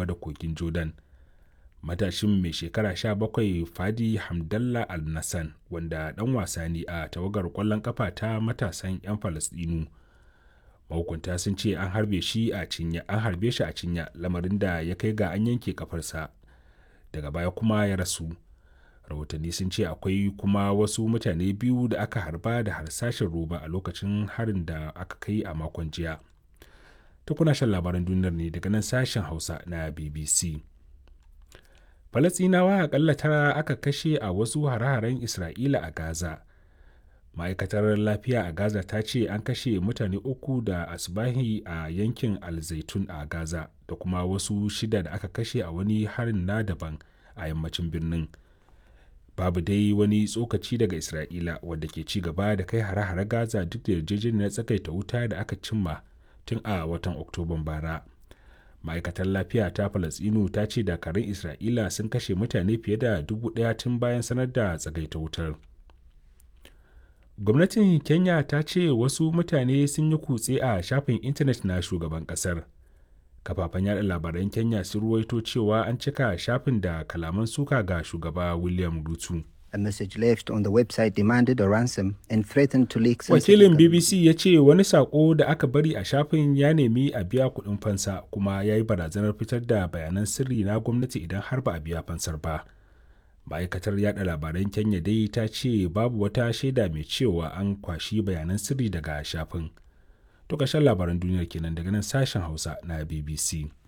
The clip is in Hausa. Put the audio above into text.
yamma da kogin jordan matashin mai shekara 17 fadi hamdallah al-nassan wanda dan wasa ne a tawagar kwallon kafa ta matasan 'yan falasdinu mahukunta sun ce an harbe shi a cinya an harbe shi a cinya lamarin da ya kai ga an yanke kafarsa daga baya kuma ya rasu rahotanni sun ce akwai kuma wasu mutane biyu da aka harba da harsashin roba a lokacin harin da aka kai a makon jiya ta kuna shan labaran duniyar ne daga nan sashen hausa na bbc falasinawa akalla tara aka kashe a wasu hare-haren isra'ila a gaza ma'aikatar lafiya a gaza ta ce an kashe mutane uku da asbahi a yankin alzaitun a gaza da kuma wasu shida da aka kashe a wani harin na daban a yammacin birnin babu dai wani tsokaci daga isra'ila wadda ke ci gaba da kai hare-hare gaza duk da yarjejeniyar tsakaita wuta da aka cimma tun a watan oktoban bara ma'aikatar lafiya ta falasinu ta ce dakarun isra'ila sun kashe mutane fiye da dubu daya tun bayan sanar da tsagaita wutar gwamnatin kenya ta ce wasu mutane sun yi kutse a shafin intanet na shugaban kasar kafafen yada labaran kenya sun ruwaito cewa an cika shafin da kalaman suka ga shugaba william rutu A message left on the website demanded a ransom and threatened to leak wakilin bbc ya ce wani sako da aka bari a shafin ya nemi a biya kuɗin fansa kuma ya yi barazanar fitar da bayanan sirri na gwamnati idan har ba a biya fansar ba ma'aikatar yada labaran kenya dai ta ce babu wata shaida mai cewa an kwashi bayanan sirri daga shafin to ƙarshen labaran duniyar kenan daga nan sashen hausa na bbc